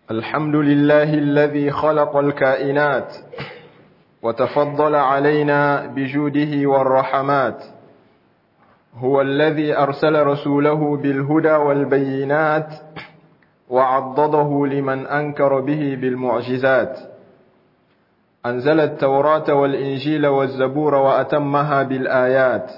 الحمد لله الذي خلق الكائنات وتفضل علينا بجوده والرحمات هو الذي أرسل رسوله بالهدى والبينات وعضده لمن أنكر به بالمعجزات أنزل التوراة والإنجيل والزبور وأتمها بالآيات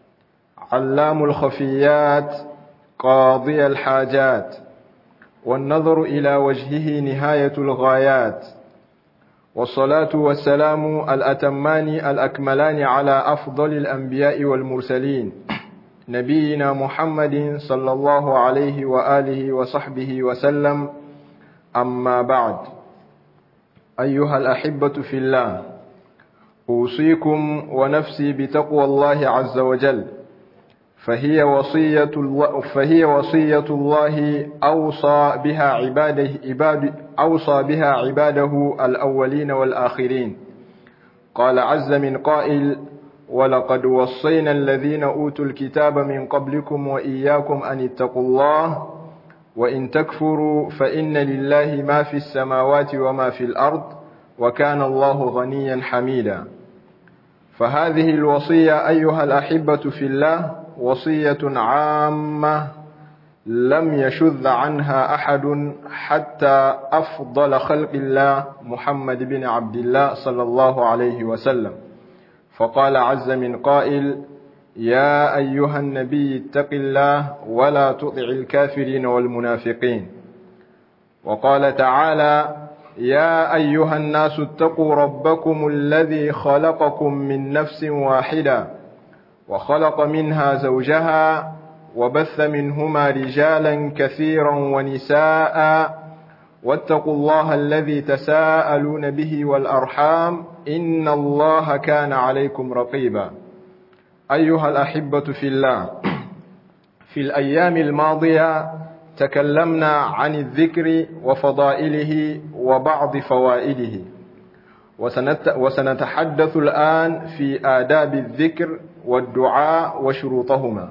علام الخفيات قاضي الحاجات والنظر إلى وجهه نهاية الغايات والصلاة والسلام الأتمان الأكملان على أفضل الأنبياء والمرسلين نبينا محمد صلى الله عليه وآله وصحبه وسلم أما بعد أيها الأحبة في الله أوصيكم ونفسي بتقوى الله عز وجل فهي وصية الله فهي وصية الله أوصى بها عباده عباد أوصى بها عباده الأولين والآخرين قال عز من قائل ولقد وصينا الذين أوتوا الكتاب من قبلكم وإياكم أن اتقوا الله وإن تكفروا فإن لله ما في السماوات وما في الأرض وكان الله غنيا حميدا فهذه الوصية أيها الأحبة في الله وصية عامة لم يشذ عنها أحد حتى أفضل خلق الله محمد بن عبد الله صلى الله عليه وسلم فقال عز من قائل يا أيها النبي اتق الله ولا تطع الكافرين والمنافقين وقال تعالى يا أيها الناس اتقوا ربكم الذي خلقكم من نفس واحدة وخلق منها زوجها وبث منهما رجالا كثيرا ونساء واتقوا الله الذي تساءلون به والأرحام إن الله كان عليكم رقيبا أيها الأحبة في الله في الأيام الماضية تكلمنا عن الذكر وفضائله وبعض فوائده وسنتحدث الآن في آداب الذكر والدعاء وشروطهما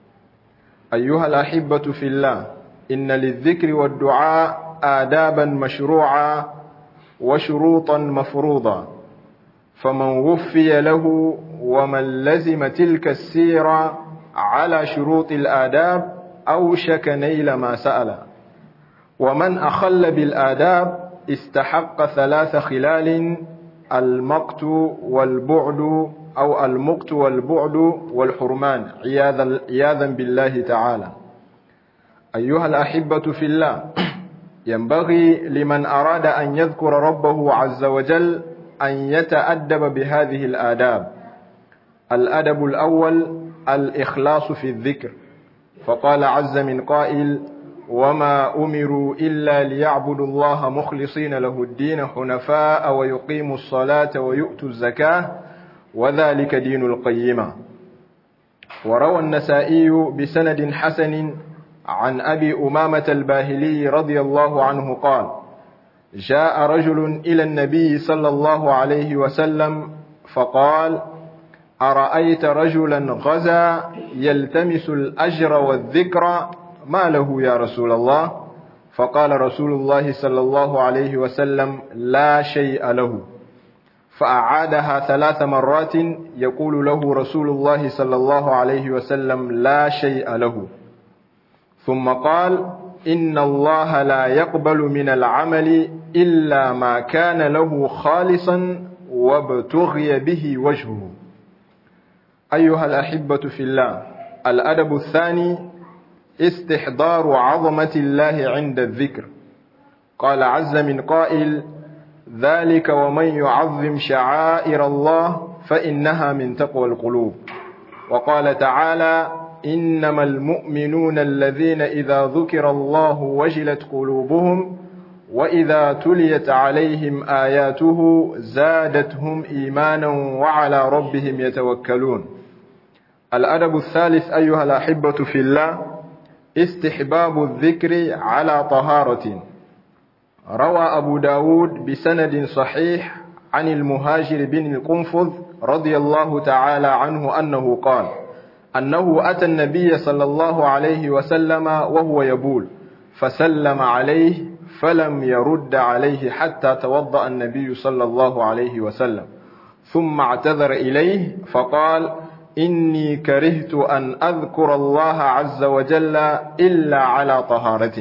أيها الأحبة في الله إن للذكر والدعاء آدابا مشروعة وشروطا مفروضة فمن وفي له ومن لزم تلك السيرة على شروط الآداب أوشك نيل ما سأل ومن أخل بالآداب استحق ثلاث خلال المقت والبعد أو المقت والبعد والحرمان عياذا بالله تعالى أيها الأحبة في الله ينبغي لمن أراد أن يذكر ربه عز وجل أن يتأدب بهذه الآداب الأدب الأول الإخلاص في الذكر فقال عز من قائل وما أمروا إلا ليعبدوا الله مخلصين له الدين حنفاء ويقيموا الصلاة ويؤتوا الزكاة وذلك دين القيمة وروى النسائي بسند حسن عن أبي أمامة الباهلي رضي الله عنه قال جاء رجل إلى النبي صلى الله عليه وسلم فقال أرأيت رجلا غزا يلتمس الأجر والذكر ما له يا رسول الله فقال رسول الله صلى الله عليه وسلم لا شيء له فأعادها ثلاث مرات يقول له رسول الله صلى الله عليه وسلم لا شيء له ثم قال إن الله لا يقبل من العمل إلا ما كان له خالصا وابتغي به وجهه أيها الأحبة في الله الأدب الثاني استحضار عظمة الله عند الذكر قال عز من قائل ذلك ومن يعظم شعائر الله فإنها من تقوى القلوب وقال تعالى إنما المؤمنون الذين إذا ذكر الله وجلت قلوبهم وإذا تليت عليهم آياته زادتهم إيمانا وعلى ربهم يتوكلون الأدب الثالث أيها الأحبة في الله استحباب الذكر على طهارة روى أبو داود بسند صحيح عن المهاجر بن القنفذ رضي الله تعالى عنه أنه قال أنه أتى النبي صلى الله عليه وسلم وهو يبول فسلم عليه فلم يرد عليه حتى توضأ النبي صلى الله عليه وسلم ثم اعتذر إليه فقال إني كرهت أن أذكر الله عز وجل إلا على طهارة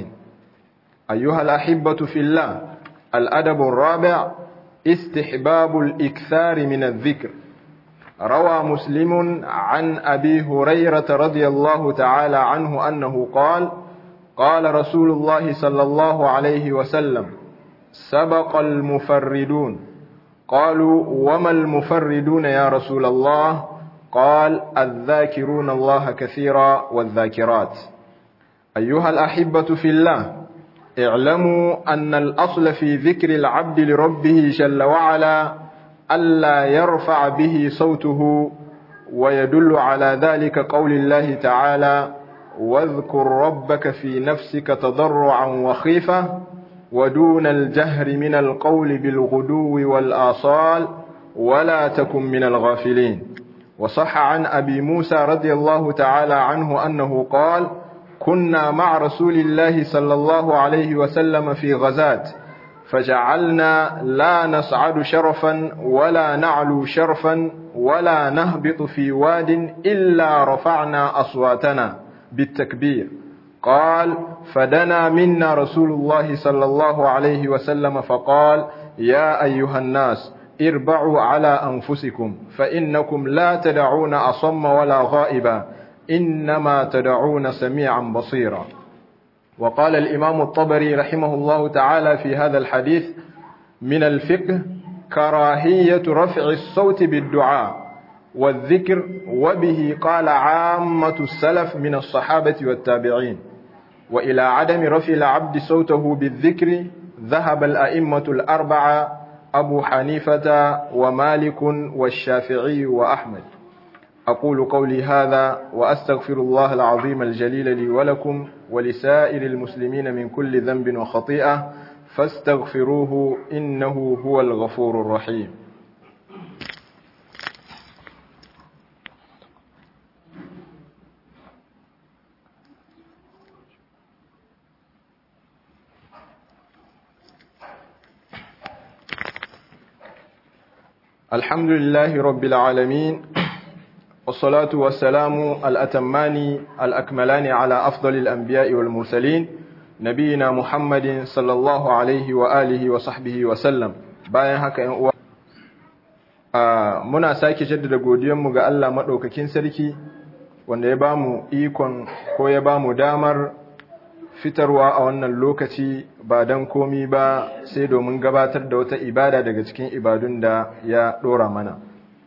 أيها الأحبة في الله الأدب الرابع استحباب الإكثار من الذكر روى مسلم عن أبي هريرة رضي الله تعالى عنه أنه قال قال رسول الله صلى الله عليه وسلم سبق المفردون قالوا وما المفردون يا رسول الله قال الذاكرون الله كثيرا والذاكرات أيها الأحبة في الله اعلموا أن الأصل في ذكر العبد لربه جل وعلا ألا يرفع به صوته ويدل على ذلك قول الله تعالى واذكر ربك في نفسك تضرعا وخيفة ودون الجهر من القول بالغدو والآصال ولا تكن من الغافلين وصح عن أبي موسى رضي الله تعالى عنه أنه قال كنا مع رسول الله صلى الله عليه وسلم في غزاة فجعلنا لا نصعد شرفا ولا نعلو شرفا ولا نهبط في واد إلا رفعنا أصواتنا بالتكبير قال فدنا منا رسول الله صلى الله عليه وسلم فقال يا أيها الناس اربعوا على أنفسكم فإنكم لا تدعون أصم ولا غائبا إنما تدعون سميعا بصيرا وقال الإمام الطبري رحمه الله تعالى في هذا الحديث من الفقه كراهية رفع الصوت بالدعاء والذكر وبه قال عامة السلف من الصحابة والتابعين وإلى عدم رفع العبد صوته بالذكر ذهب الأئمة الأربعة أبو حنيفة ومالك والشافعي وأحمد أقول قولي هذا وأستغفر الله العظيم الجليل لي ولكم ولسائر المسلمين من كل ذنب وخطيئة فاستغفروه إنه هو الغفور الرحيم الحمد لله رب العالمين والصلاة والسلام الأتمان الأكملان على أفضل الأنبياء والمرسلين نبينا محمد صلى الله عليه وآله وصحبه وسلم bayan haka ‘yan uwa muna sake jaddada godiyanmu ga Allah maɗaukakin sarki wanda ya bamu ikon ko ya bamu damar fitarwa a wannan lokaci ba don komi ba sai domin gabatar da wata ibada daga cikin ibadun da ya ɗora mana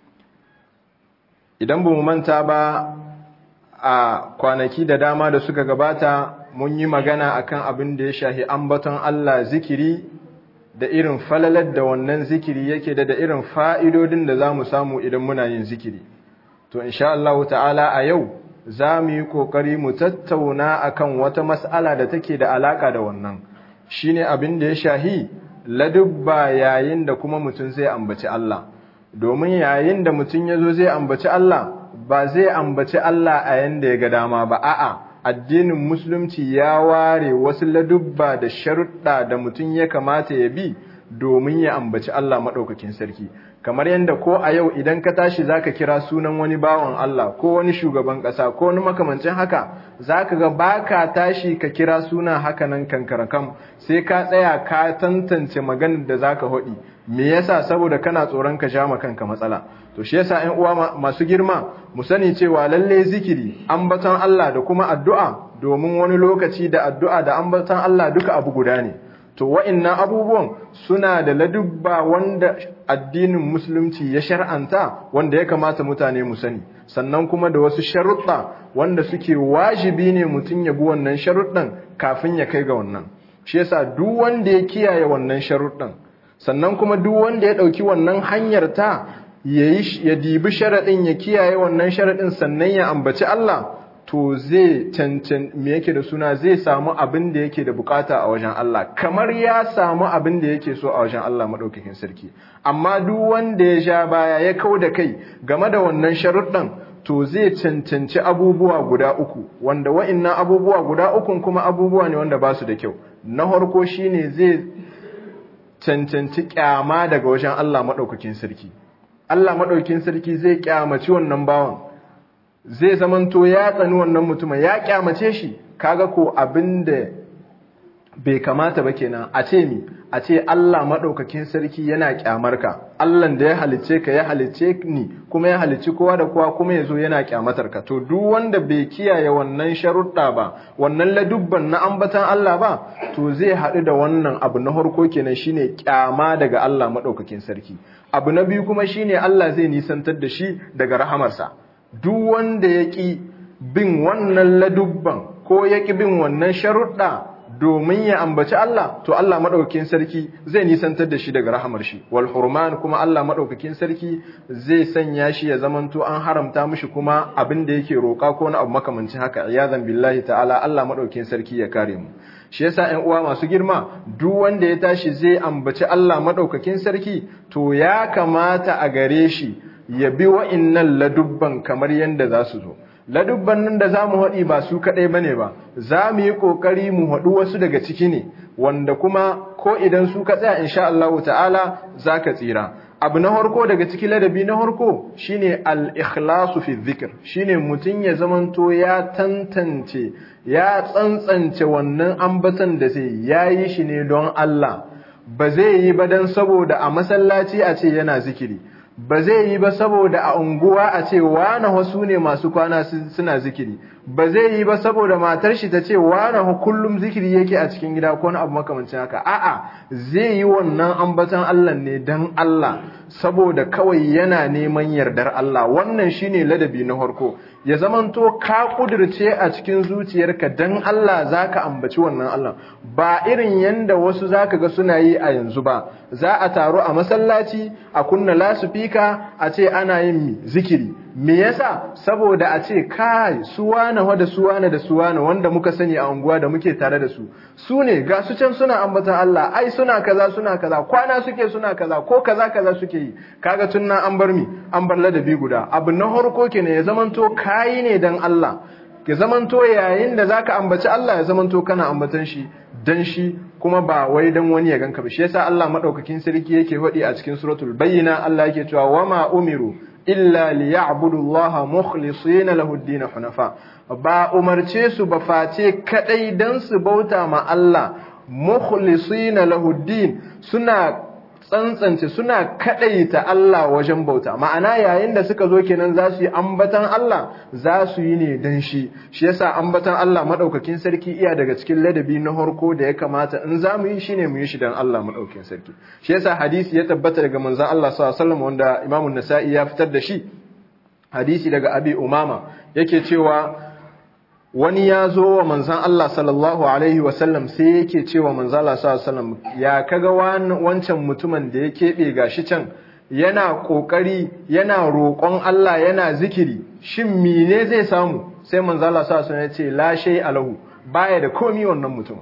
idan ba mu manta ba a kwanaki da dama da suka gabata mun yi magana akan abin da ya shahi ambaton Allah zikiri da irin falalar da wannan zikiri yake da da irin fa'idodin da za mu samu idan muna yin zikiri to insha Allah ta'ala a yau za mu yi ƙoƙari mu tattauna akan wata mas'ala da take da alaƙa da wannan shine abin da ya shahi ladubba yayin da kuma mutum zai ambaci Allah domin yayin da mutum ya zo zai ambaci Allah ba zai ambaci Allah a yanda ya ga dama ba a'a addinin musulunci ya ware wasu ladubba da sharuɗa da mutum ya kamata ya bi domin ya ambaci Allah maɗaukakin sarki kamar yadda ko a yau idan ka tashi zaka kira sunan wani bawan Allah ko wani shugaban ƙasa ko wani makamancin haka zaka ga baka tashi ka kira suna haka nan kankarakam sai ka tsaya ka tantance maganar da zaka hodi me yasa saboda kana tsoron ka ja kanka matsala to shi yasa ƴan uwa masu girma mu sani cewa lalle zikiri ambaton Allah da kuma addu'a domin wani lokaci da addu'a da ambaton Allah duka abu guda ne to wa'innan abubuwan suna da ladubba wanda addinin musulunci ya shar'anta wanda ya kamata mutane mu sani sannan kuma da wasu sharuɗa wanda suke wajibi ne mutum ya bi wannan sharuɗan kafin ya kai ga wannan shi yasa duk wanda ya kiyaye wannan sharuɗan sannan kuma duk wanda ya ɗauki wannan hanyar ta ya dibi sharaɗin ya kiyaye wannan sharaɗin sannan ya ambaci Allah to zai cancan me yake da suna zai samu abin da yake da bukata a wajen Allah kamar ya samu abin da yake so a wajen Allah madaukakin sarki amma duk wanda ya sha baya ya kau da kai game da wannan sharuɗan to zai cancanci abubuwa guda uku wanda wa'annan abubuwa guda ukun kuma abubuwa ne wanda ba su da kyau na harko shine zai cancanci kyama daga wajen Allah maɗaukakin sarki Allah maɗaukakin sarki zai kyamaci wannan bawan zai zamanto ya tsani wannan mutumin ya kyamace shi kaga ko abin da bai kamata ba kenan a ce mi a ce Allah maɗaukakin sarki yana kyamar ka Allah da ya halicce ka ya halicce ni kuma ya halicci kowa da kowa kuma ya zo yana kyamatar ka to duk wanda bai kiyaye wannan sharuɗa ba wannan ladubban na ambatan Allah ba to zai haɗu da wannan abu na harko kenan shine kyama daga Allah maɗaukakin sarki abu na biyu kuma shine Allah zai nisantar da shi daga rahamarsa duk wanda ya ƙi bin wannan ladubban ko ya ƙi bin wannan sharuɗa domin ya ambaci Allah to Allah madaukakin sarki zai nisantar da shi daga rahamar shi wal hurman kuma Allah madaukakin sarki zai sanya shi ya zamanto an haramta mishi kuma abin da yake roka ko na abu makamancin haka iyazan billahi ta'ala Allah madaukakin sarki ya kare mu shi yasa ƴan uwa masu girma duk wanda ya tashi zai ambaci Allah madaukakin sarki to ya kamata a gare shi ya bi wa'innan ladubban kamar yanda za su zo ladubban nan da za mu haɗi ba su kaɗai ba ne ba za mu yi ƙoƙari mu haɗu wasu daga ciki ne wanda kuma ko idan su ka tsaya insha Allah ta'ala za ka tsira abu na harko daga ciki ladabi na harko shine al-ikhlasu fi dhikr shine mutum ya zamanto ya tantance ya tsantsance wannan ambatan da zai yayi shi ne don Allah ba zai yi ba dan saboda a masallaci a ce yana zikiri ba zai yi ba saboda a unguwa a ce wane wasu ne masu kwana suna zikiri ba zai yi ba saboda matar shi ta ce wane kullum zikiri yake a cikin gida ko abu makamancin haka a'a zai yi wannan ambatan Allah ne dan Allah saboda kawai yana neman yardar Allah wannan shine ladabi na farko ya zamanto ka kudirce a cikin zuciyarka dan Allah zaka ambaci wannan Allah ba irin yanda wasu zaka ga suna yi a yanzu ba za a taru a masallaci a kunna lasufika a ce ana yin zikiri me yasa saboda a ce kai suwana wa da suwana da suwana wanda muka sani a unguwa da muke tare da su su ne ga su can suna ambatan Allah ai suna kaza suna kaza kwana suke suna kaza ko kaza kaza suke yi kaga tunna an bar mi an bar ladabi guda abu na harko kenan ya zamanto kai ne dan Allah ya zamanto yayin da zaka ambaci Allah ya zamanto kana ambatan shi dan shi kuma ba wai dan wani ya ganka ba shi yasa Allah madaukakin sarki yake faɗi a cikin suratul bayyina Allah yake cewa wama umiru illa liya'budu Allah mukhlisina lahu ad-din hunafa ba umarce su ba face kadai dan su bauta ma Allah mukhlisina lahu ad-din suna tsantsance suna kadaita Allah wajen bauta ma'ana yayin da suka zo kenan za su yi ambatan Allah za su yi ne dan shi shi yasa ambatan Allah madaukakin sarki iya daga cikin ladabi na harko da ya kamata in za mu yi shine mu yi shi dan Allah madaukakin sarki shi yasa hadisi ya tabbata daga manzon Allah sallallahu alaihi wasallam wanda Imam nasai ya fitar da shi hadisi daga Abi Umama yake cewa wani ya zo wa manzan Allah sallallahu Alaihi wasallam sai yake ce wa manzan Allah sallallahu Alaihi wasallam ya kaga wancan mutumin da ya keɓe gashi can yana ƙoƙari yana roƙon Allah yana zikiri shin mine zai samu sai manzan Allah sallallahu Alaihi wasallam ya ce lashe alahu baya da komi wannan mutumin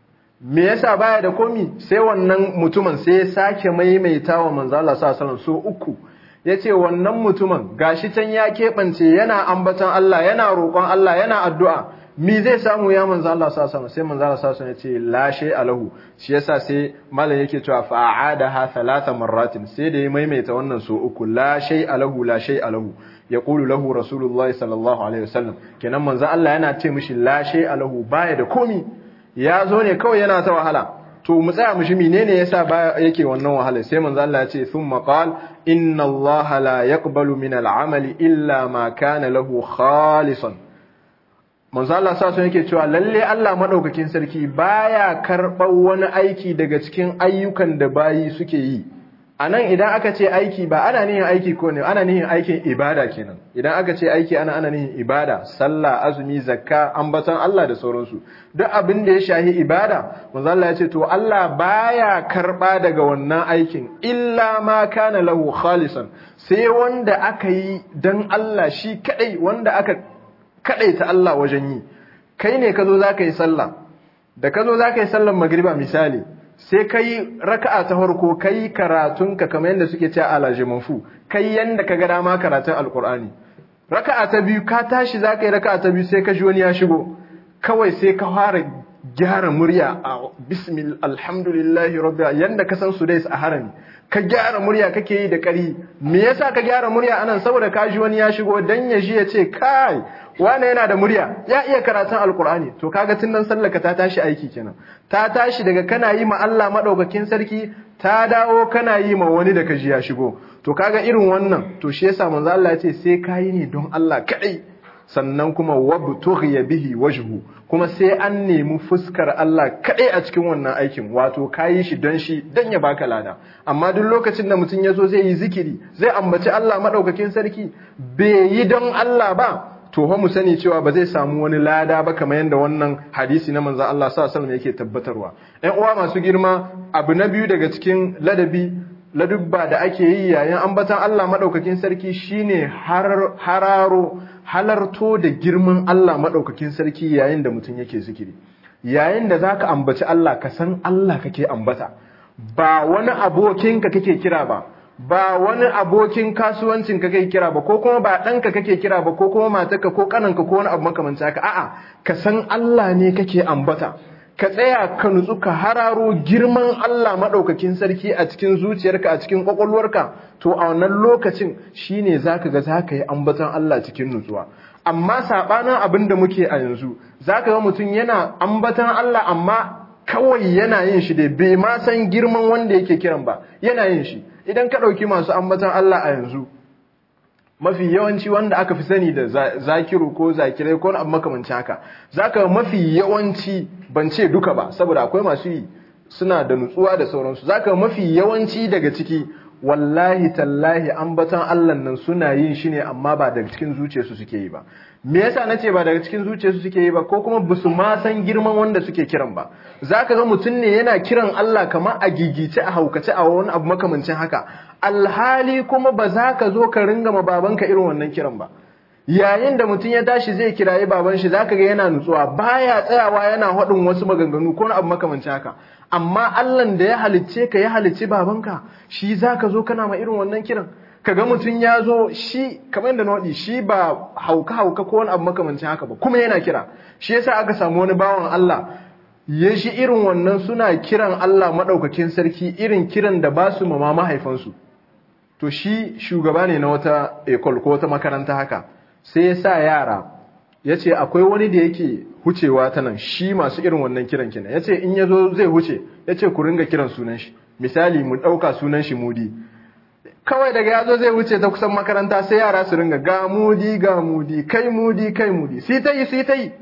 me yasa baya da komi sai wannan mutumin sai ya sake maimaita wa manzan Allah sallallahu Alaihi wasallam so uku ya ce wannan mutumin gashi can ya keɓance yana ambatan Allah yana roƙon Allah yana addu'a mi zai samu ya manzo Allah sallallahu sai manzo Allah sallallahu ya ce la shay alahu shi yasa sai malam yake cewa fa'adaha thalatha marratin sai da ya maimaita wannan so uku la shay alahu la shay alahu yaqulu lahu rasulullah sallallahu alaihi wasallam kenan manzo Allah yana ce mishi la shay alahu baya da komi ya zo ne kawai yana ta wahala to mu tsaya mu shi menene yasa ba yake wannan wahala sai manzo Allah ya ce thumma qal inna Allah la yaqbalu min al-amali illa ma kana lahu khalisan manzo Allah sa sun yake cewa lalle Allah madaukakin sarki baya karɓar wani aiki daga cikin ayyukan da bayi suke yi anan idan aka ce aiki ba ana nihin aiki ko ne ana nihin aikin ibada kenan idan aka ce aiki ana ana nihin ibada sallah azumi zakka ambaton Allah da sauransu duk abin da ya shahi ibada manzo Allah ya ce to Allah baya karba daga wannan aikin illa ma kana lahu khalisan sai wanda aka yi dan Allah shi kadai wanda aka kadaita Allah wajen yi kai ne kazo zaka yi sallah da kazo zaka yi sallar magriba misali sai kai raka'a ta farko kai karatunka kamar yadda suke cewa alajimanfu kai yanda ka ga dama karatun alkur'ani raka'a ta biyu ka tashi zaka yi raka'a ta biyu sai ka ji wani ya shigo kawai sai ka fara gyara murya a bismil alhamdulillahi rabbil yanda ka san su dai a harami ka gyara murya kake yi da ƙari me yasa ka gyara murya anan saboda ka ji wani ya shigo dan ya ji ya ce kai wane yana da murya ya iya karatun alkur'ani to kaga tun nan sallaka ta tashi aiki kenan ta tashi daga kana yi ma Allah madaukakin sarki ta dawo kana yi ma wani da ka ji ya shigo to kaga irin wannan to shi yasa manzo Allah ya ce sai kayi ne don Allah kadai sannan kuma wabtughiya bihi wajhu kuma sai an nemi fuskar Allah kadai a cikin wannan aikin wato kayi shi don shi dan ya baka lada amma duk lokacin da mutum yazo zai yi zikiri zai ambaci Allah madaukakin sarki bai yi don Allah ba to mu sani cewa ba zai samu wani lada ba kamar yadda wannan hadisi na manzon Allah sallallahu alaihi wasallam yake tabbatarwa ɗan uwa masu girma abu na biyu daga cikin ladabi ladubba da ake yi yayin ambatan Allah madaukakin sarki shine hararo halarto da girman Allah madaukakin sarki yayin da mutum yake zikiri yayin da zaka ambaci Allah ka san Allah kake ambata ba wani abokinka kake kira ba ba wani abokin kasuwancin ka kake kira ba ko kuma ba ɗanka kake kira ba ko kuma matarka ko kananka ko wani abu makamancin haka a'a ka san Allah ne kake ambata ka tsaya ka nutsu ka hararo girman Allah maɗaukakin sarki a cikin zuciyarka a cikin ƙwaƙwalwarka to a wannan lokacin shine zaka ga zaka yi ambaton Allah cikin nutsuwa amma saɓanin abin da muke a yanzu zaka ga mutum yana ambaton Allah amma kawai yana yin shi da bai ma san girman wanda yake kiran ba yana yin shi idan ka ɗauki masu ambaton Allah a yanzu mafi yawanci wanda aka fi sani da zakiru ko zakirai ko abu makamancin haka zaka mafi yawanci ban ce duka ba saboda akwai masu yi suna da nutsuwa da sauransu zaka mafi yawanci daga ciki wallahi tallahi ambaton Allah nan suna yin shi ne amma ba daga cikin zuciyarsu suke yi ba me yasa nace ba daga cikin zuciyarsu suke yi ba ko kuma basu ma san girman wanda suke kiran ba zaka ga mutum ne yana kiran Allah kamar a gigice a haukace a wani abu makamancin haka alhali kuma ba za ka zo ka ringa ma babanka irin wannan kiran ba yayin da mutum ya tashi zai kirayi baban shi zaka ga yana nutsuwa baya tsayawa yana haɗin wasu maganganu ko abu makamancin haka amma Allah da ya halicce ka ya halicci babanka shi zaka zo kana ma irin wannan kiran kaga mutum ya zo shi kamar yadda na waɗi shi ba hauka hauka ko wani abu makamancin haka ba kuma yana kira shi yasa aka samu wani bawan Allah ya shi irin wannan suna kiran Allah maɗaukakin sarki irin kiran da ba su mama mahaifansu to shi shugaba ne na wata ekol ko wata makaranta haka sai ya sa yara ya ce akwai wani da yake hucewa ta nan shi masu irin wannan kiran kina ya ce in ya zo zai huce ya ce ku ringa kiran sunan shi misali mu ɗauka sunan shi mudi kawai daga ya zo zai wuce ta kusan makaranta sai yara su ringa ga mudi ga mudi kai mudi kai mudi sai ta yi sai ta yi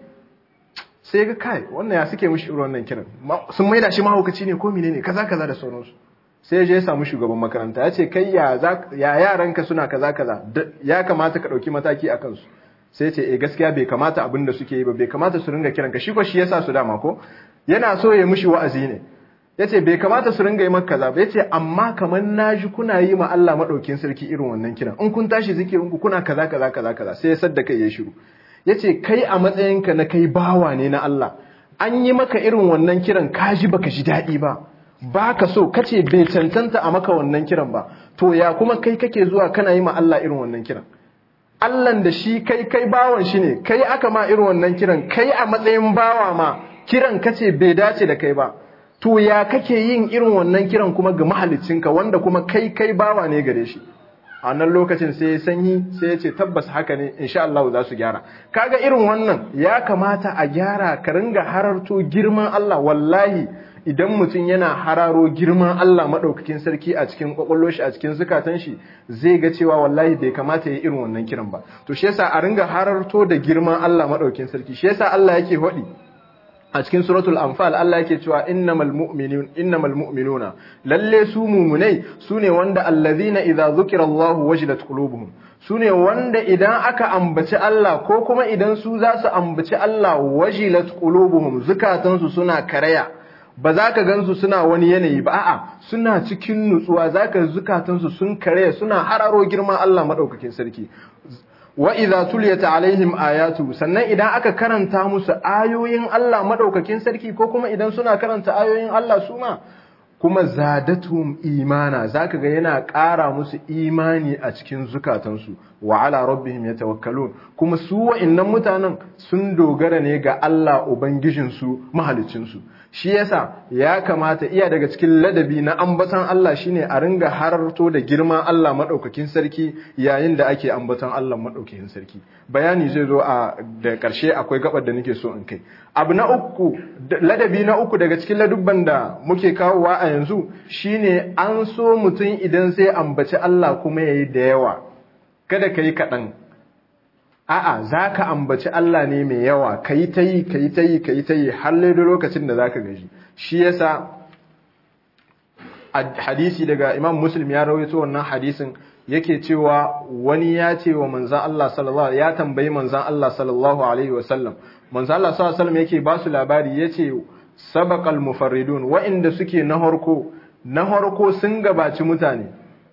sai ga kai wannan ya suke mushi irin wannan kiran sun maida shi mahaukaci ne ko menene kaza kaza da sauransu sai ya je ya samu shugaban makaranta ya ce kai ya yaranka suna kaza kaza ya kamata ka ɗauki mataki a kansu sai ce eh gaskiya bai kamata abin da suke yi ba bai kamata su ringa kiranka shi ko shi yasa su dama ko yana so ya mushi wa'azi ne yace bai kamata su ringa yi maka kaza ba yace amma kamar naji kuna yi ma Allah madaukin sarki irin wannan kiran in kun tashi zikirin ku kuna kaza kaza kaza kaza sai ya sadda kai ya shiru yace kai a matsayinka na kai bawa ne na Allah an yi maka irin wannan kiran kaji baka ji daɗi ba baka so kace bai cancanta a maka wannan kiran ba to ya kuma kai kake zuwa kana yi ma Allah irin wannan kiran Allahn da shi kai kai bawan shi ne kai aka ma irin wannan kiran kai a matsayin bawa ma kiran kace bai dace da kai ba to ya kake yin irin wannan kiran kuma ga mahaliccinka wanda kuma kai kai bawa ne gare shi a nan lokacin sai ya sanyi sai ya ce tabbas haka ne insha Allah za su gyara kaga irin wannan ya kamata a gyara ka ringa hararto girman Allah wallahi idan mutum yana hararo girman Allah maɗaukakin sarki a cikin ƙwaƙwallo shi a cikin zukatan shi zai ga cewa wallahi bai kamata ya irin wannan kiran ba to shi yasa a ringa hararto da girman Allah maɗaukakin sarki shi yasa Allah yake faɗi a cikin suratul anfal Allah yake cewa innamal mu'minun innamal mu'minuna lalle su mumunai sune wanda allazina idza zukira Allah wajilat qulubuhum sune wanda idan aka ambaci Allah ko kuma idan su za su ambaci Allah wajilat qulubuhum zukatansu suna karaya ba za ka gansu suna wani yanayi ba a'a suna cikin nutsuwa za ka zukatansu sun kare suna hararo girman Allah maɗaukakin sarki wa idza tuliyat alaihim ayatu sannan idan aka karanta musu ayoyin Allah maɗaukakin sarki ko kuma idan suna karanta ayoyin Allah su ma kuma zadatum imana zaka ga yana ƙara musu imani a cikin zukatansu wa ala rabbihim yatawakkalun kuma su wa'annan mutanen sun dogara ne ga Allah ubangijinsu mahalicinsu shi yasa ya kamata iya daga cikin ladabi na ambatan Allah shine a ringa hararto da girman Allah madaukakin sarki yayin da ake ambatan Allah madaukakin sarki bayani zai zo a da karshe akwai gabar da nake so in kai abu na uku ladabi na uku daga cikin ladubban da muke kawowa a yanzu shine an so mutum idan sai ambaci Allah kuma yayi da yawa kada kai kaɗan a'a za ka ambaci Allah ne mai yawa ka yi ta yi ka yi ta yi ka yi ta yi har da lokacin da za ka gaji shi yasa a hadisi daga imam muslim ya rawaito wannan hadisin yake cewa wani ya ce wa manzan Allah sallallahu ya tambayi manzan Allah sallallahu alaihi wasallam manzan Allah sallallahu alaihi yake ba su labari yace sabaqal mufarridun wa'inda suke na harko na harko sun gabaci mutane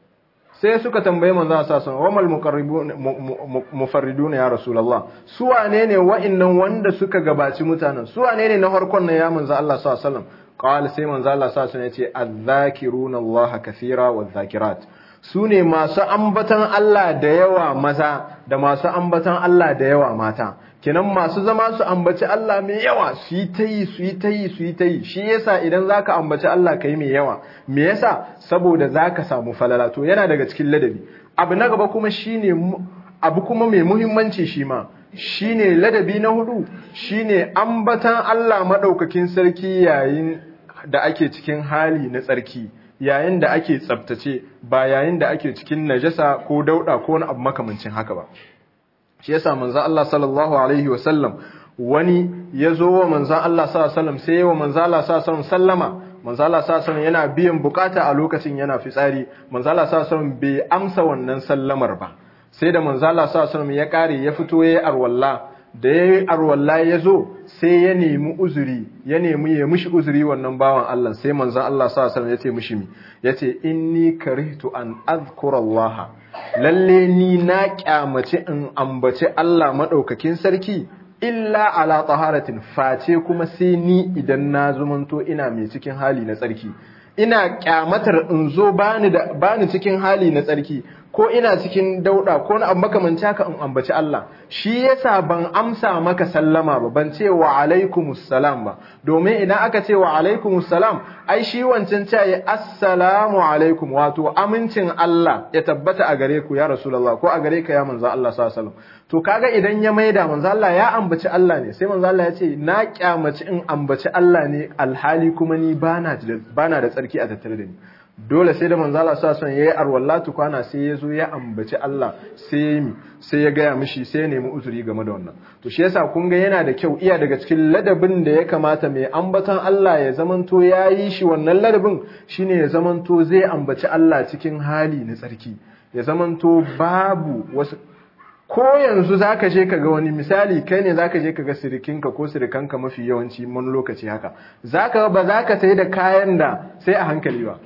sai suka tambaye manzo sallallahu alaihi wasallam wamal muqarribun mufarridun ya rasulullah su wane ne wa'annan wanda suka gabaci mutanen su wane ne na harkon nan ya manzo Allah sallallahu alaihi wasallam qala sai manzo Allah sallallahu alaihi wasallam yace adh-dhakiruna Allah kathira wadh-dhakirat su ne masu ambatan Allah da yawa maza da masu ambatan Allah da yawa mata kenan masu zama su ambaci Allah mai yawa su yi ta yi su yi ta yi su yi ta yi shi yasa idan zaka ambaci Allah kai mai yawa me yasa saboda zaka samu falala to yana daga cikin ladabi abu na gaba kuma shine abu kuma mai muhimmanci shi ma shine ladabi na hudu shine ambatan Allah madaukakin sarki yayin da ake cikin hali na tsarki yayin da ake tsaftace ba yayin da ake cikin najasa ko dauda ko wani abu makamancin haka ba shi yasa manzon Allah sallallahu alaihi wasallam wani ya zo wa manzon Allah sallallahu alaihi wasallam sai wa manzon Allah sallallahu alaihi wasallam sallama manzon Allah sallallahu alaihi yana biyan bukata a lokacin yana fitsari manzon Allah sallallahu alaihi bai amsa wannan sallamar ba sai da manzon Allah sallallahu alaihi ya kare ya fito yayi arwalla da yayi arwalla ya zo sai ya nemi uzuri ya nemi ya mishi uzuri wannan bawan Allah sai manzon Allah sallallahu alaihi ya ce mishi mi yace inni karihtu an azkura Allah lalle ni na kyamaci in ambaci Allah maɗaukakin sarki illa ala taharatin face kuma sai ni idan na zumanto ina mai cikin hali na tsarki ina kyamatar in zo bani da bani cikin hali na tsarki ko ina cikin dauda ko na abu makamanci haka in ambaci Allah shi yasa ban amsa maka sallama ba ban ce wa alaikumus salam ba domin idan aka ce wa alaikumus salam ai shi wancan ce assalamu alaikum wato amincin Allah ya tabbata a gare ku ya rasulullah ko a gare ka ya manzo Allah sallallahu alaihi wasallam to kaga idan ya maida manzo Allah ya ambaci Allah ne sai manzo Allah ya ce na kyamaci in ambaci Allah ne alhali kuma ni bana da bana da tsarki a tattare da ni dole sai da manzo Allah sa son yayi arwallatu kwana sai ya zo ya ambaci Allah sai sai ya gaya mishi sai ya nemi uzuri game da wannan to shi yasa kun ga yana da kyau iya daga cikin ladabin da ya kamata mai ambatan Allah ya zamanto yayi shi wannan ladabin shine ya zamanto zai ambaci Allah cikin hali na tsarki ya zamanto babu wasu ko yanzu zaka je kaga wani misali kai ne zaka je kaga sirikinka ko sirikanka mafi yawanci mun lokaci haka zaka ba zaka sai da kayan da sai a hankali ba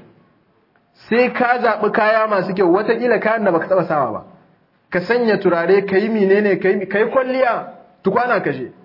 sai ka zaɓi kaya masu kyau watakila kayan da baka taɓa sawa ba ka sanya turare ka yi menene ka yi kwalliya tukwana ka je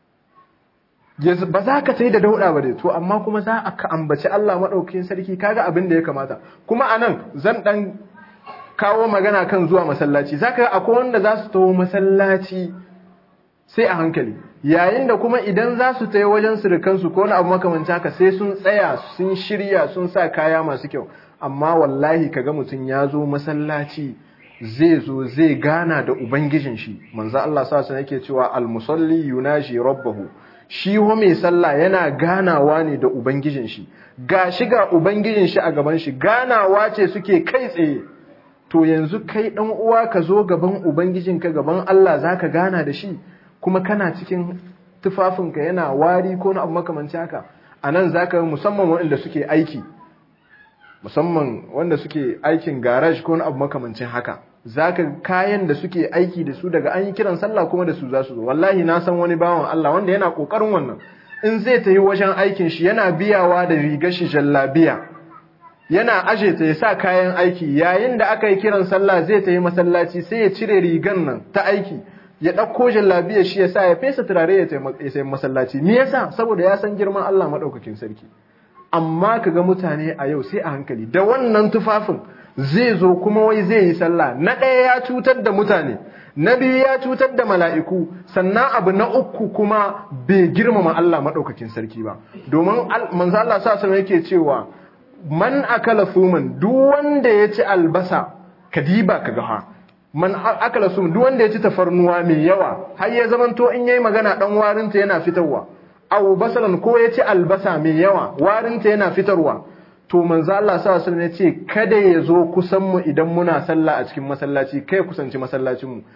ba za ka sai da dauɗa ba dai to amma kuma za a ka ambaci Allah maɗaukakin sarki kaga abin da ya kamata kuma anan zan ɗan kawo magana kan zuwa masallaci zaka akwai wanda za su taho masallaci sai a hankali yayin da kuma idan za su tayi wajen surukansu ko wani abu makamanci haka sai sun tsaya sun shirya sun sa kaya masu kyau amma wallahi kaga mutum ya zo masallaci zai zo zai gana da ubangijin shi manzo Allah sa sun yake cewa al-musalli yunaji rabbahu shi ho mai sallah yana ganawa ne da ubangijin shi ga shi ga ubangijin shi a gaban shi ganawa ce suke kai tsaye to yanzu kai dan uwa ka zo gaban ubangijinka gaban Allah zaka gana da shi kuma kana cikin tufafinka yana wari ko na abu makamanci haka anan zaka musamman waɗanda suke aiki musamman wanda suke aikin garage ko abu makamancin haka zaka kayan da suke aiki da su daga an yi kiran sallah kuma da su za su zo wallahi na san wani bawan Allah wanda yana kokarin wannan in zai tayi wajen aikin shi yana biyawa da rigar shi jallabiya yana aje ta ya sa kayan aiki yayin da aka yi kiran sallah zai tayi masallaci sai ya cire rigan nan ta aiki ya ɗauko jallabiya shi ya sa ya fesa turare ya tayi masallaci me yasa saboda ya san girman Allah madaukakin sarki amma kaga mutane a yau sai a hankali da wannan tufafin zai zo kuma wai zai yi sallah na ɗaya ya cutar da mutane na biyu ya cutar da mala'iku sannan abu na uku kuma bai girmama Allah maɗaukakin sarki ba domin manzo Allah sa sama yake cewa man akala suman duk wanda ya ci albasa kadiba kaga ha man akala suman duk wanda ya ci tafarnuwa mai yawa har ya zamanto in yayi magana dan warinta yana fitarwa aw basalan ko ya ci albasa mai yawa warinta yana fitarwa to manzo Allah sallallahu alaihi wasallam ya ce kada ya zo kusan mu idan muna sallah a cikin masallaci kai kusanci masallacin mu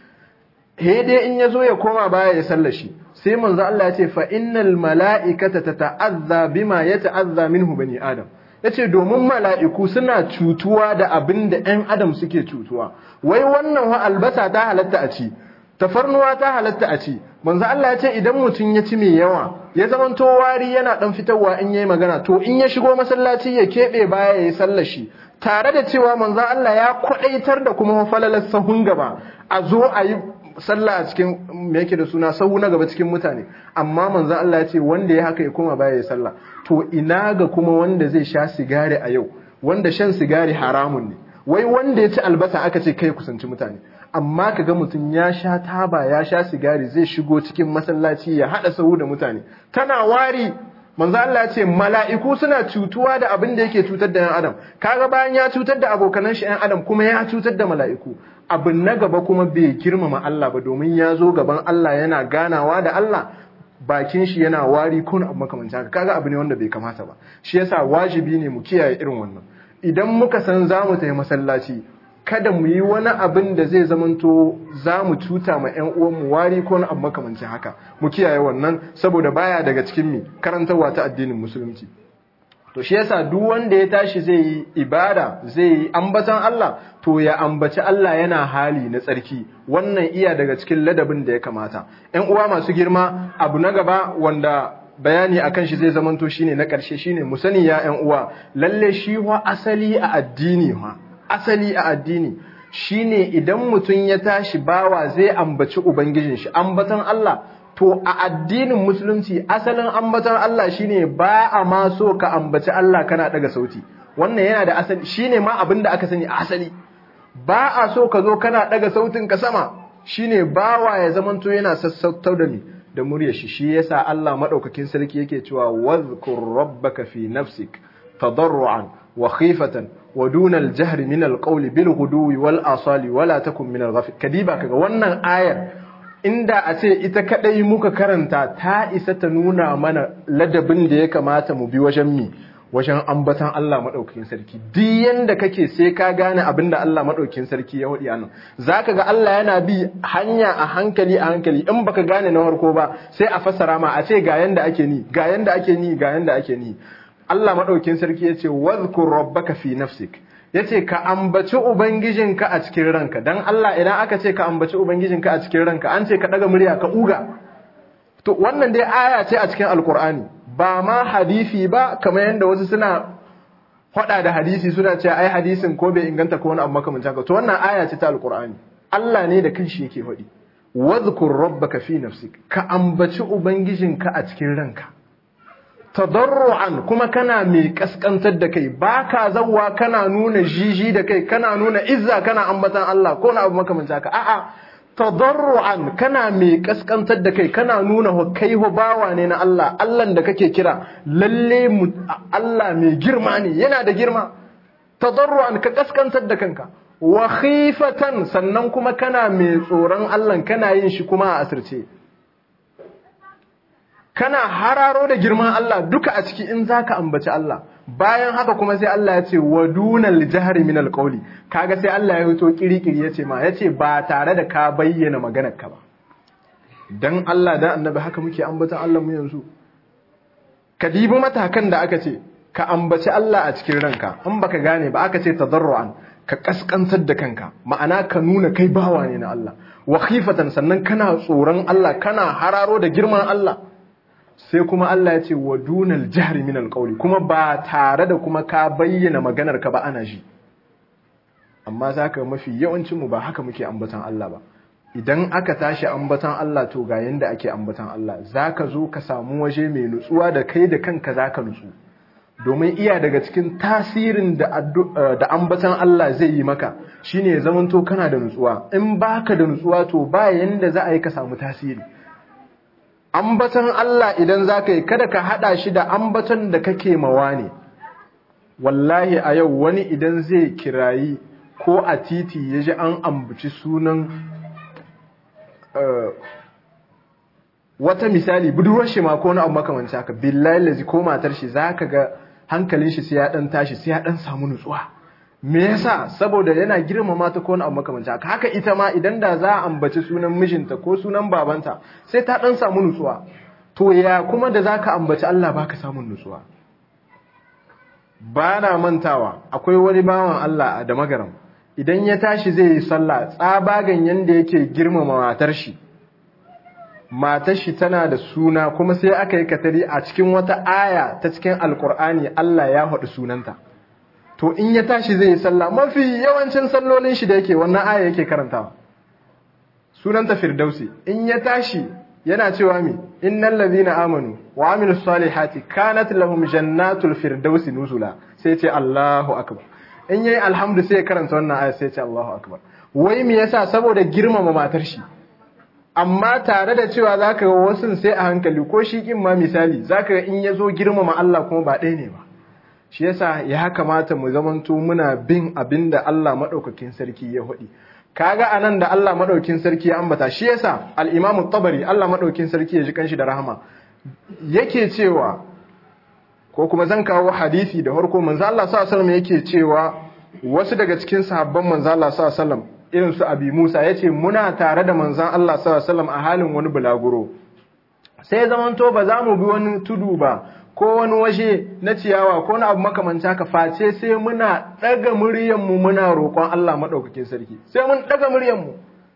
he dai in ya zo ya koma baya ya sallar shi sai manzo Allah ya ce fa innal mala'ikata tata'azza bima yata'azza minhu bani adam yace domin mala'iku suna cutuwa da abin da ɗan adam suke cutuwa wai wannan wa albasa ta halatta a ci tafarnuwa ta halatta a ci manzo Allah ya ce idan mutum ya ci mai yawa ya zamanto wari yana dan fitarwa in yayi magana to in ya shigo masallaci ya kebe baya yayi sallar shi tare da cewa manzo Allah ya kwadaitar da kuma falalar sahun gaba a zo a yi sallah a cikin me yake da suna sahu na gaba cikin mutane amma manzo Allah ya ce wanda ya haka ya koma baya yayi sallah to ina ga kuma wanda zai sha sigari a yau wanda shan sigari haramun ne wai wanda ya ci albasa aka ce kai kusanci mutane amma kaga mutum ya sha taba ya sha sigari zai shigo cikin masallaci ya hada sahu da mutane tana wari manzo Allah ya ce mala'iku suna cutuwa da abin da yake cutar da 'yan adam kaga bayan ya cutar da abokanan shi 'yan adam kuma ya cutar da mala'iku abin na gaba kuma bai girmama Allah ba domin ya zo gaban Allah yana ganawa da Allah bakin shi yana wari kun abu makamancin haka kaga abu ne wanda bai kamata ba shi yasa wajibi ne mu kiyaye irin wannan idan muka san za mu tafi masallaci kada mu yi wani abin da zai zamanto za mu cuta ma 'yan uwanmu wari ko wani abu makamancin haka mu kiyaye wannan saboda baya daga cikin mi karantarwa ta addinin musulunci to shi yasa duk wanda ya tashi zai yi ibada zai yi ambatan Allah to ya ambaci Allah yana hali na tsarki wannan iya daga cikin ladabin da ya kamata 'yan uwa masu girma abu na gaba wanda bayani akan shi zai zamanto shine na ƙarshe shine mu sani ya 'yan uwa lalle shi wa asali a addini ma asali a addini shine idan mutum ya tashi bawa zai ambaci ubangijin shi ambatan Allah to a addinin musulunci asalin ambatan Allah shine ba a ma so ka ambaci Allah kana daga sauti wannan yana da asali shine ma abin da aka sani a asali ba a so ka zo kana daga sautin ka sama shine bawa ya zamanto yana sassautar da ni da muryar shi shi yasa Allah madaukakin sarki yake cewa wadhkur rabbaka fi nafsik tadarruan wa khifatan wa duna al-jahri min al-qawli bil ghuduwi wal asali wala takun min al-ghafil kadiba kaga wannan ayar inda a ce ita kadai muka karanta ta isa ta nuna mana ladabin da ya kamata mu bi wajen mi wajen ambatan Allah madaukakin sarki duk yanda kake sai ka gane abinda Allah madaukakin sarki ya wadi anan zaka ga Allah yana bi hanya a hankali a hankali in baka gane na farko ba sai a fassara ma a ce ga yanda ake ni ga yanda ake ni ga yanda ake ni Allah maɗaukin sarki ya ce, Wazkur rabbaka fi nafsik, ya ce, Ka ambaci Ubangijinka a cikin ranka, don Allah idan aka ce ka ambaci Ubangijinka a cikin ranka, an ce ka ɗaga murya ka uga. To, wannan dai aya ce a cikin Alƙur'ani, ba ma hadisi ba, kamar yadda wasu suna faɗa da hadisi suna ce, ai hadisin ko bai inganta ko wani abu makamancin haka. To, wannan aya ce ta Alƙur'ani. Allah ne da kanshi yake faɗi. Wazkur rabbaka fi nafsik, ka ambaci Ubangijinka a cikin ranka. tadarru'an kuma kana mai kaskantar da kai baka zawwa kana nuna jiji da kai kana nuna izza kana ambatan Allah ko na abu makamancin haka a'a tadarru'an kana mai kaskantar da kai kana nuna kai ho bawa ne na Allah Allah da kake kira lalle Allah mai girma ne yana da girma tadarru'an ka kaskantar da kanka wa khifatan sannan kuma kana mai tsoron Allah kana yin shi kuma a asirce kana hararo da girman Allah duka a ciki in zaka ambaci Allah bayan haka kuma sai Allah ya ce wa dunal jahri min alqawli kaga sai Allah ya fito kirikiri yace ma yace ba tare da ka bayyana maganar ka ba dan Allah da annabi haka muke ambata Allah mu yanzu ka dibi matakan da aka ce ka ambaci Allah a cikin ranka in baka gane ba aka ce tadarruan ka kaskantar da kanka ma'ana ka nuna kai bawa ne na Allah wa khifatan sannan kana tsoron Allah kana hararo da girman Allah sai kuma Allah ya ce wa dunal jahri min alqawli kuma ba tare da kuma ka bayyana maganar ka ba ana ji amma zaka mafi yawancin mu ba haka muke ambatan Allah ba idan aka tashi ambatan Allah to ga yanda ake ambatan Allah zaka zo ka samu waje mai nutsuwa da kai da kanka zaka nutsu domin iya daga cikin tasirin da da ambatan Allah zai yi maka shine ya zamanto kana da nutsuwa in baka da nutsuwa to ba yanda za a yi ka samu tasiri ambatan Allah idan zaka yi kada ka hada shi da ambatan da kake mawa ne wallahi a yau wani idan zai kirayi ko a titi ya ji an ambaci sunan wata misali budurwar shi ma ko wani abu makamanci haka billahi lazi ko matar shi zaka ga hankalin shi sai ya dan tashi sai ya dan samu nutsuwa me yasa saboda yana girmama ta ko wani abu makamanci haka haka ita ma idan da za a ambaci sunan mijinta ko sunan babanta sai ta dan samu nutsuwa to ya kuma da zaka ambaci Allah baka samun nutsuwa ba na mantawa akwai wani bawan Allah da magaram idan ya tashi zai yi sallah tsabagan yanda yake girmama matar shi matar shi tana da suna kuma sai aka yi katari a cikin wata aya ta cikin alkur'ani Allah ya haɗu sunanta to in ya tashi zai yi sallah mafi yawancin sallolin shi da yake wannan aya yake karantawa sunanta firdausi in ya tashi yana cewa mi innal ladhina amanu wa amilus salihati kanat lahum jannatul firdausi nuzula sai ce Allahu akbar in yayi alhamdu sai ya karanta wannan aya sai ce Allahu akbar wai me yasa saboda girmama matar shi amma tare da cewa zaka ga wasu sai a hankali ko shi kin ma misali zaka ga in yazo girmama Allah kuma ba ɗaya ne ba shi yasa ya kamata mu zamanto muna bin abinda Allah madaukakin sarki ya hudi kaga anan da Allah madaukin sarki ya ambata shi yasa al-Imam tabari Allah madaukin sarki ya ji kanshi da rahama yake cewa ko kuma zan kawo hadisi da harko manzo Allah sallallahu alaihi yake cewa wasu daga cikin sahabban manzo Allah sallallahu alaihi irin su Abi Musa yace muna tare da manzon Allah sallallahu alaihi a halin wani bulaguro sai zamanto ba za mu bi wani tudu ba ko wani waje na ciyawa ko wani abu makamanci haka face sai muna daga muryanmu muna roƙon Allah madaukakin sarki sai mun daga muryanmu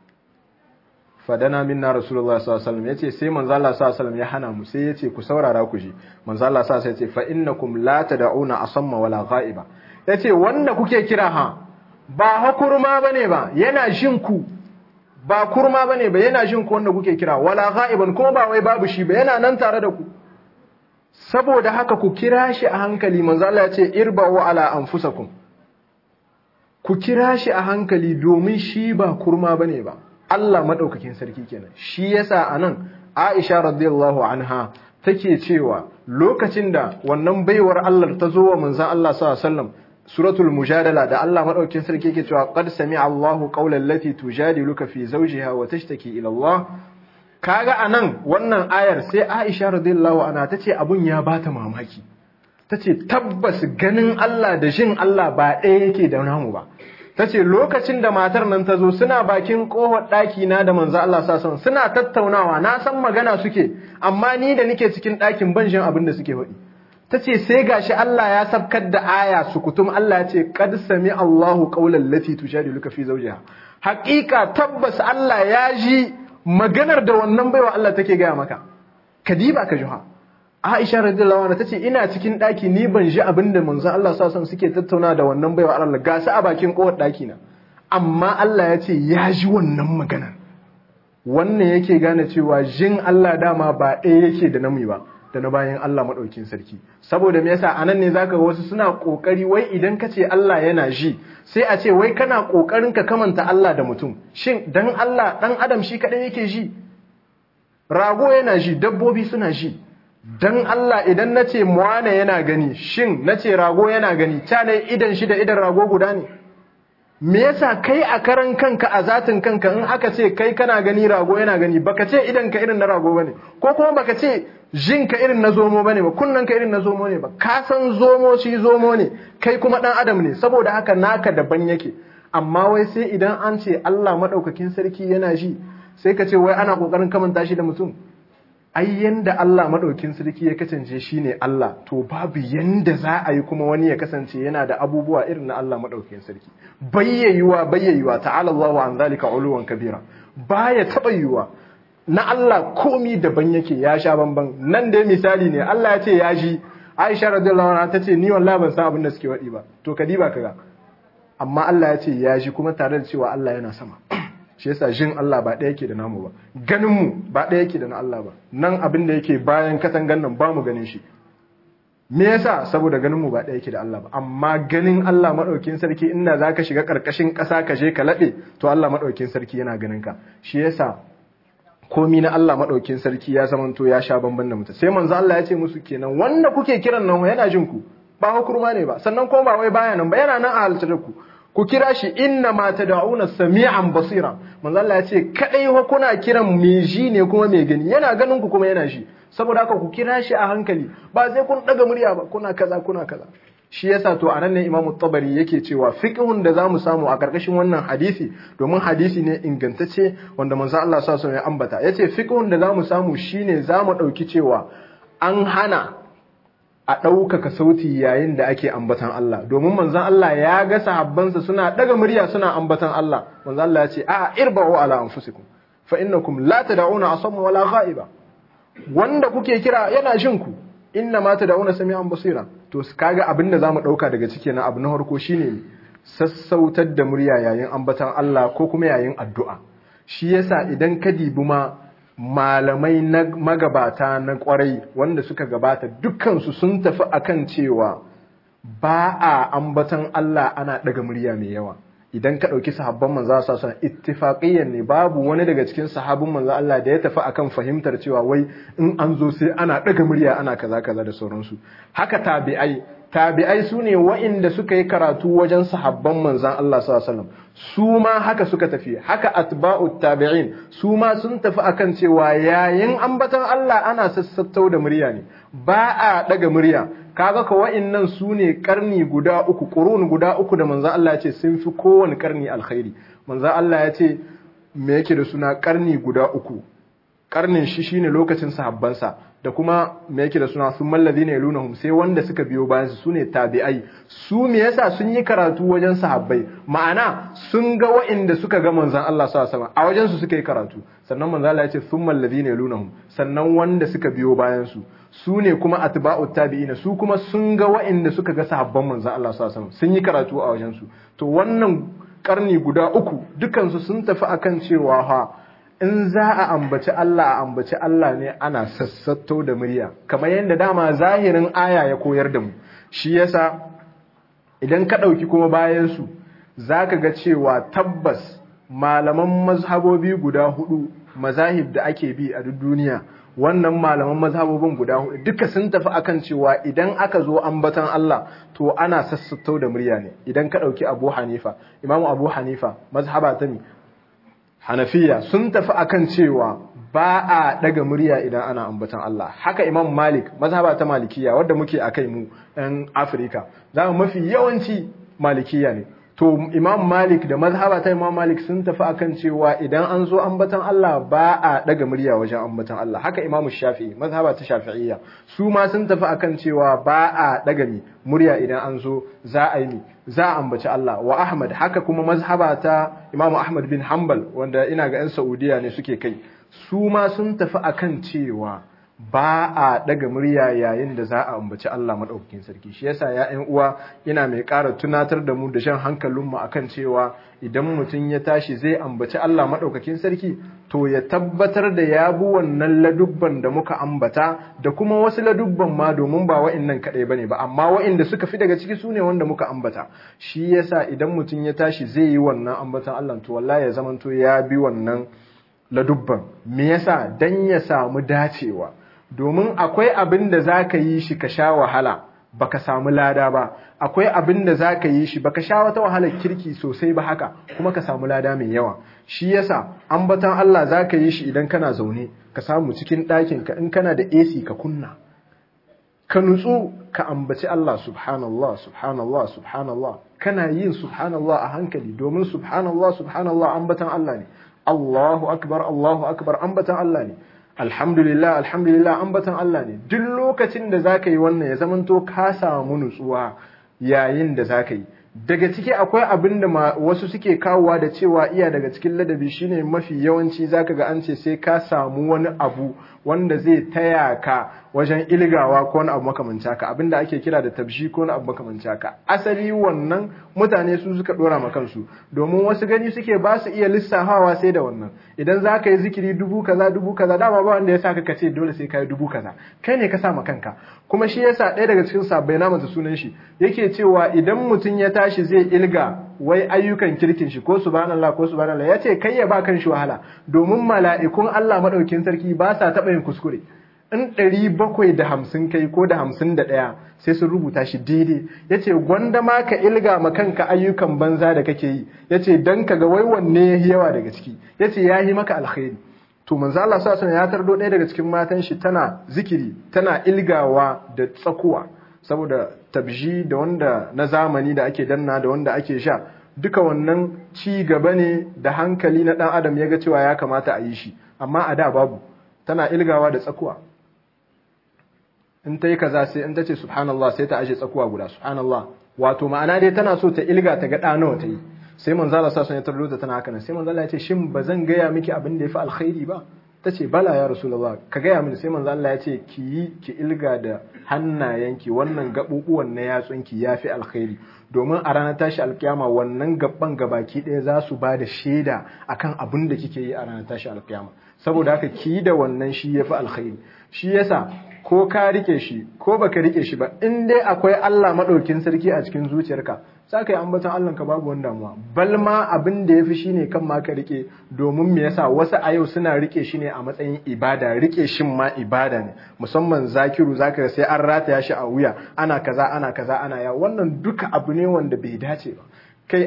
fadana minna rasulullah sallallahu alaihi wasallam yace sai manzo Allah sallallahu alaihi wasallam ya hana mu sai yace ku saurara ku ji manzo Allah sallallahu alaihi wasallam yace fa innakum la tad'una asamma wala ghaiba yace wanda kuke kira ha ba hakurma bane ba yana jin ku ba kurma bane ba yana jin ku wanda kuke kira wala ghaiban kuma ba wai babu shi ba yana nan tare da ku saboda haka ku kira shi a hankali manzo Allah ya ce irba'u ala anfusakum ku kira shi a hankali domin shi ba kurma bane ba Allah madaukakin sarki kenan shi yasa anan Aisha radiyallahu anha take cewa lokacin da wannan baiwar Allah ta zo wa manzon Allah sallallahu alaihi wasallam suratul mujadala da Allah madaukakin sarki yake cewa qad sami'a Allahu qawlan lati tujadiluka fi zawjiha wa tashtaki ila Allah kaga anan wannan ayar sai Aisha radiyallahu anha tace abun ya bata mamaki tace tabbas ganin Allah da jin Allah ba ɗaya yake da namu ba tace lokacin da matar nan ta zo suna bakin kohar ɗaki na da manzo Allah sa suna tattaunawa na san magana suke amma ni da nike cikin ɗakin ban jin abin da suke faɗi tace sai gashi Allah ya sabkar da aya sukutum Allah ya ce qad sami Allahu qawlan lati tujadiluka fi zawjiha haƙiƙa tabbas Allah ya ji maganar da wannan baiwa Allah take gaya maka kadiba ka juha Aisha radiyallahu anha tace ina cikin daki ni ban ji abinda manzon Allah sallallahu alaihi suke tattauna da wannan baiwa Allah ga su a bakin kowar daki na amma Allah ya ce ya ji wannan maganar wannan yake gane cewa jin Allah dama ba ɗaya yake da nami ba da na bayan Allah maɗaukin sarki saboda me yasa anan ne zaka ga wasu suna kokari wai idan ka ce Allah yana ji sai a ce wai kana kokarin ka kamanta Allah da mutum shin dan Allah dan adam shi kadai yake ji rago yana ji dabbobi suna ji dan Allah idan nace muwana yana gani shin nace rago yana gani ta ne idan shi da idan rago guda ne me yasa kai a karan kanka a zatin kanka in aka ce kai kana gani rago yana gani baka ce idan ka irin na rago bane ko kuma baka ce jin ka irin na zomo bane ba kunnan ka irin na zomo ne ba ka san zomo shi zomo ne kai kuma dan adam ne saboda haka naka daban yake amma wai sai idan an ce Allah madaukakin sarki yana ji sai ka ce wai ana kokarin kamanta shi da mutum ai yanda Allah madaukin sarki ya kasance shine Allah to babu yanda za a yi kuma wani ya kasance yana da abubuwa irin na Allah madaukin sarki bayyayuwa bayyayuwa ta'ala Allahu an zalika uluwan kabira baya taba yiwa na Allah komi daban yake ya sha bamban nan dai misali ne Allah ya ce ya ji Aisha radiyallahu anha tace ni wallahi ban san abin da suke wadi ba to kadiba kaga amma Allah ya ce ya ji kuma tare da cewa Allah yana sama shi yasa jin Allah ba ɗaya yake da namu ba ganin mu ba ɗaya yake da na Allah ba nan abin da yake bayan katangan nan ba mu ganin shi me yasa saboda ganin mu ba ɗaya yake da Allah ba amma ganin Allah madaukin sarki inda zaka shiga karkashin ƙasa ka je ka laɓe to Allah madaukin sarki yana ganin ka shi yasa komi na Allah madaukin sarki ya zamanto ya sha bamban da mutum sai manzo Allah ya ce musu kenan wanda kuke kiran nan yana jin ku ba hukurma ne ba sannan kuma ba wai baya nan ba yana nan a halittar ku ku kira shi inna ma tad'una sami'an basira manzo Allah ya ce kadai wa kuna kiran mai ji ne kuma mai gani yana ganin ku kuma yana shi saboda haka ku kira shi a hankali ba sai kun daga murya ba kuna kaza kuna kaza shi yasa to anan ne Imam Tabari yake cewa fiqhun da zamu samu a karkashin wannan hadisi domin hadisi ne ingantacce wanda manzo Allah sa so ya ambata yace fiqhun da zamu samu shine zamu dauki cewa an hana a ɗaukaka sauti yayin da ake ambatan Allah domin manzon Allah ya ga sahabbansa suna daga murya suna ambatan Allah manzon Allah ya ce a irba'u ala anfusikum fa innakum la tad'una asamma wala ghaiba wanda kuke kira yana jin ku inna ma tad'una sami'an basira to kaga abin da zamu dauka daga ciki na abu na farko shine sassautar da murya yayin ambatan Allah ko kuma yayin addu'a shi yasa idan ka dibi ma malamai na magabata na kwarai wanda suka gabata dukkansu sun tafi akan cewa ba a ambatan Allah ana daga murya mai yawa idan ka ɗauki sahabban manzo sa sun ittifaqiyyan ne babu wani daga cikin sahabban manzo Allah da ya tafi akan fahimtar cewa wai in an zo sai ana daga murya ana kaza kaza da sauransu haka tabi'ai tabi'ai su ne wa'inda suka yi karatu wajen sahabban manzan Allah sallallahu su ma haka suka tafi haka atba'u tabi'in su ma sun tafi akan cewa yayin ambatan Allah ana sassattau da murya ne ba a daga murya kaga ka wa'innan su ne karni guda uku qurun guda uku da manzan Allah ya ce sun fi kowane karni alkhairi manzan Allah ya ce me yake da suna karni guda uku karnin shi shine lokacin sahabbansa da kuma me yake da suna sun mallazi ne lunahum sai wanda suka biyo bayan su sune tabi'ai su me yasa sun yi karatu wajen sahabbai ma'ana sun ga wa'inda suka ga manzon Allah sallallahu alaihi wasallam a wajen su suka yi karatu sannan manzon Allah ya ce sun mallazi ne lunahum sannan wanda suka biyo bayan su su ne kuma atba'ut tabi'ina su kuma sun ga wa'inda suka ga sahabban manzon Allah sallallahu alaihi wasallam sun yi karatu a wajen su to wannan karni guda uku dukansu sun tafi akan cewa ha in za a ambaci Allah a ambaci Allah ne ana sassato da murya kamar yadda dama zahirin aya ya koyar da mu shi yasa idan ka ɗauki kuma bayansu za ka ga cewa tabbas malaman mazhabobi guda hudu mazahib da ake bi a duk duniya wannan malaman mazhabobin guda hudu duka sun tafi akan cewa idan aka zo ambatan Allah to ana sassato da murya ne idan ka ɗauki Abu Hanifa Imam Abu Hanifa mazhaba ta ne Hanafiya sun tafi akan cewa ba a daga murya idan ana ambatan Allah haka Imam Malik mazhaba ta Malikiya wadda muke akai mu ɗan Afirka za mu mafi yawanci Malikiya ne to Imam Malik da mazhaba ta Imam Malik sun tafi akan cewa idan an zo ambatan Allah ba a daga murya wajen ambatan Allah haka Imam Shafi'i mazhaba ta Shafi'iyya su ma sun tafi akan cewa ba a daga mi murya idan an zo za a yi za a ambaci Allah wa Ahmad haka kuma mazhaba ta Imam Ahmad bin Hanbal wanda ina ga 'yan Saudiya ne suke kai su ma sun tafi akan cewa ba a daga murya yayin da za a ambaci Allah madaukakin sarki shi yasa ya ƴan uwa ina mai ƙara tunatar da mu da shan hankalin mu akan cewa idan mutum ya tashi zai ambaci Allah madaukakin sarki to ya tabbatar da ya bi wannan ladubban da muka ambata da kuma wasu ladubban ma domin ba wa'annan kaɗai bane ba amma wa'inda suka fi daga ciki sune wanda muka ambata shi yasa idan mutum ya tashi zai yi wannan ambatan Allah to wallahi ya zamanto ya bi wannan ladubban me yasa dan ya samu dacewa domin akwai abin da za ka yi shi ka sha wahala baka samu lada ba akwai abin da za ka yi shi baka sha wata wahalar kirki sosai ba haka kuma ka samu lada mai yawa shi yasa ambatan Allah za ka yi shi idan kana zaune ka samu cikin ɗakin ka in kana da AC ka kunna ka nutsu ka ambaci Allah subhanallah subhanallah subhanallah kana yin subhanallah a hankali domin subhanallah subhanallah ambatan Allah ne Allahu akbar Allahu akbar ambatan Allah ne alhamdulillah alhamdulillah ambatan Allah ne duk lokacin da zaka yi wannan ya zamanto ka samu nutsuwa yayin da zaka yi daga ciki akwai abin da wasu suke kawowa da cewa iya daga cikin ladabi shine mafi yawanci zaka ga an ce sai ka samu wani abu wanda zai taya ka wajen ilgawa ko wani abu makamanci haka abinda ake kira da tabshi ko wani abu makamanci haka asali wannan mutane su suka dora ma kansu domin wasu gani suke ba su iya lissafawa sai da wannan idan za ka yi zikiri dubu kaza dubu kaza dama ba wanda ya sa ka ce dole sai ka yi dubu kaza kai ne ka sa ma kanka kuma shi yasa ɗaya daga cikin sabbai na mata sunan shi yake cewa idan mutum ya tashi zai ilga wai ayyukan kirkin shi ko subhanallah ko subhanallah ya ce kai ya ba kan shi wahala domin mala'ikun Allah madaukin sarki ba sa taɓa yin kuskure in ɗari bakwai da hamsin kai ko da hamsin da ɗaya sai sun rubuta shi daidai ya ce gwanda ma ka ilga ma kanka ayyukan banza da kake yi ya ce don ka ga wai wanne ya yi yawa daga ciki ya ce ya yi maka alkhairi to manzo Allah sa ya tardo ɗaya daga cikin matan shi tana zikiri tana ilgawa da tsakuwa saboda tabji da wanda na zamani da ake danna da wanda ake sha duka wannan ci gaba ne da hankali na ɗan adam ya ga cewa ya kamata a yi shi amma a da babu tana ilgawa da tsakuwa in ta yi kaza sai in ta ce subhanallah sai ta ashe tsakuwa guda subhanallah wato ma'ana dai tana so ta ilga ta ga nawa ta yi sai manzo Allah sallallahu alaihi wasallam ya tana haka nan sai manzo Allah ya ce shin ba zan gaya miki abin da yafi alkhairi ba ta ce bala ya rasulullah ka gaya mini sai manzo Allah ya ce ki yi ki ilga da hannayenki wannan gabubuwan na yatsunki yafi alkhairi domin a ranar tashi alkiyama wannan gaban gabaki ɗaya za su ba da shaida akan abin da kike yi a ranar tashi alkiyama saboda haka ki yi da wannan shi yafi alkhairi shi yasa ko ka rike shi ko baka rike shi ba in dai akwai Allah madaukin sarki a cikin zuciyarka za ka yi ambaton Allah ka babu wani damuwa bal ma abin da yafi shine kan ma ka rike domin me yasa wasu a yau suna rike shi ne a matsayin ibada rike shin ma ibada ne musamman zakiru zaka sai an rataya shi a wuya ana kaza ana kaza ana ya wannan duka abu ne wanda bai dace ba kai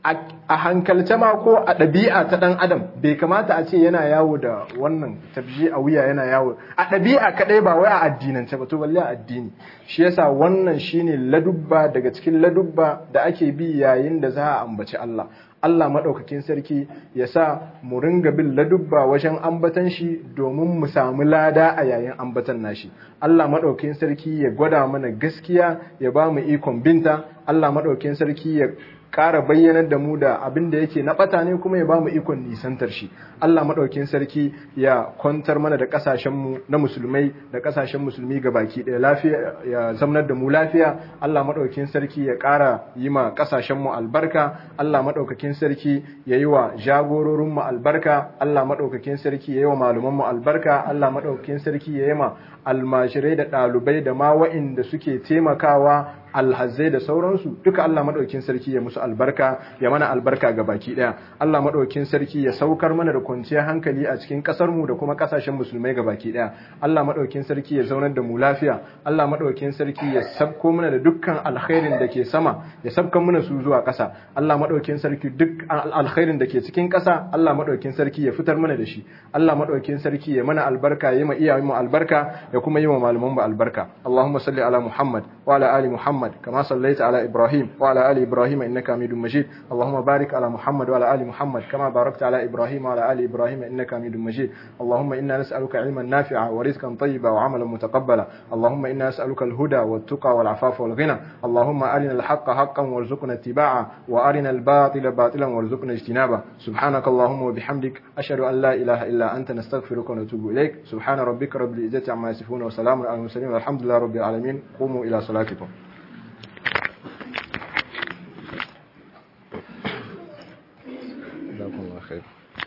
a hankalce ma ko a ɗabi'a ta ɗan adam bai kamata a ce yana yawo da wannan tabji a wuya yana yawo a ɗabi'a kaɗai ba wai a addinance ba to balle a addini shi yasa wannan shine ladubba daga cikin ladubba da ake bi yayin da za a ambaci Allah Allah maɗaukakin sarki ya sa mu ringa bin ladubba wajen ambatan shi domin mu samu lada a yayin ambatan nashi Allah maɗaukakin sarki ya gwada mana gaskiya ya ba mu ikon binta Allah maɗaukakin sarki ya ƙara bayyanar da mu da abin da yake na ɓata ne kuma ya ba mu ikon nisantar shi Allah maɗaukin sarki ya kwantar mana da ƙasashenmu na musulmai da ƙasashen musulmi ga baki ɗaya lafiya ya zamanar da mu lafiya Allah maɗaukin sarki ya ƙara yi ma ƙasashenmu albarka Allah maɗaukakin sarki ya yi wa jagororinmu albarka Allah maɗaukakin sarki ya yi wa malumanmu albarka Allah maɗaukakin sarki ya yi ma almashirai da ɗalibai da ma wa'inda suke taimakawa alhazai da sauransu duka Allah madaukin sarki ya musu albarka ya mana albarka ga baki daya Allah madaukin sarki ya saukar mana da kwanciyar hankali a cikin kasar mu da kuma kasashen musulmai ga baki daya Allah madaukin sarki ya zaunar da mu lafiya Allah madaukin sarki ya sabko mana da dukkan alkhairin da ke sama ya sabkan mana su zuwa kasa Allah madaukin sarki duk alkhairin da ke cikin kasa Allah madaukin sarki ya fitar mana da shi Allah madaukin sarki ya mana albarka ya ma iyayen mu albarka ya kuma yi wa malaman mu albarka Allahumma salli ala Muhammad wa ala ali Muhammad كما صليت على إبراهيم وعلى آل إبراهيم إنك حميد مجيد اللهم بارك على محمد وعلى آل محمد كما باركت على إبراهيم وعلى آل إبراهيم إنك حميد مجيد اللهم إنا نسألك علما نافعا ورزقا طيبا وعملا متقبلا اللهم إنا نسألك الهدى والتقى والعفاف والغنى اللهم أرنا الحق حقا وارزقنا اتباعه وأرنا الباطل باطلا وارزقنا اجتنابه سبحانك اللهم وبحمدك أشهد أن لا إله إلا أنت نستغفرك ونتوب إليك سبحان ربك رب العزة عما يصفون وسلام على المرسلين والحمد لله رب العالمين قوموا إلى صلاتكم جزاكم الله خير